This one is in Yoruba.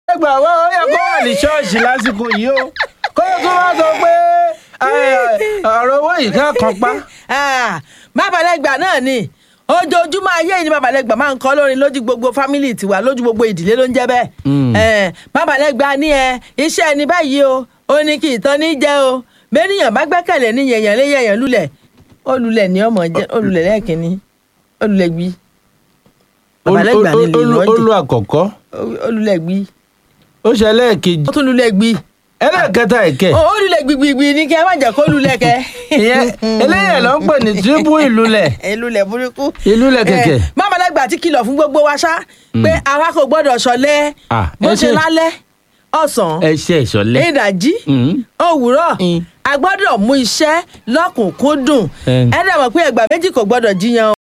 ẹgbà wa ó yẹ kó wà ní ṣọ́ọ̀ṣì lásìkò yìí o kó o tún wá sọ pé ẹ, ọ̀rọ̀ owó yìí ká kan pa. Ah, babalẹ́gbà náà ni ojoojúmọ́ ayé yìí ni babalẹ́gbà máa ń kọ́ lórin lójú gbogbo fámìlì tiwa lójú gbogbo ìdílé ló ń jẹ́ bẹ́ẹ̀. Eh, babalẹ́gbà ní ẹ iṣẹ́ ẹni báyìí o ó ní kí ìtàn ní jẹ́ o bẹ́ẹ̀nìyàn bá gbẹ́kẹ̀lé ní yẹ̀yàn lé yẹ̀yàn lulẹ̀ olùlẹ̀ ní ọmọ jẹ́ olùlẹ̀ lẹ́ẹ̀kínní olùlẹ̀ gbí babalẹ́gbà ní lè Olú- lọ́ọ́ olú àkọ́kọ́ olùlẹ̀ gbí ó ṣe ẹlẹ́ẹ̀kejì ó tún lulẹ̀ gbí ẹlẹ́ẹ̀kẹta ẹ̀kẹ́ ó olùlẹ̀ gbígbígbí ní kẹ́ ẹ má jẹ́ kó lulẹ̀ kẹ́. ìyẹn eléyẹ̀ ló ń pè ní tírípù ìlúlẹ̀ ìlulẹ̀ burúkú. ìlúlẹ̀ kẹ̀kẹ́. mámàlẹ́gbà ti kìlọ̀ fún gbogbo wa ṣá pé àwa kò gbọ́dọ̀ ṣọ̀lẹ Ah, bó ẹ ṣe ṣe- lálẹ́ ọ̀sán ẹ ṣe ìṣọ̀lẹ̀. ìdajì Mm. òwúrọ̀ Mm. a gbọ́dọ̀ mú iṣẹ́ lọ́kùnkúndùn Eh. ẹ dẹ̀ mọ̀ pé ẹgbà méjì kò gbọ́dọ̀ jiyàn o.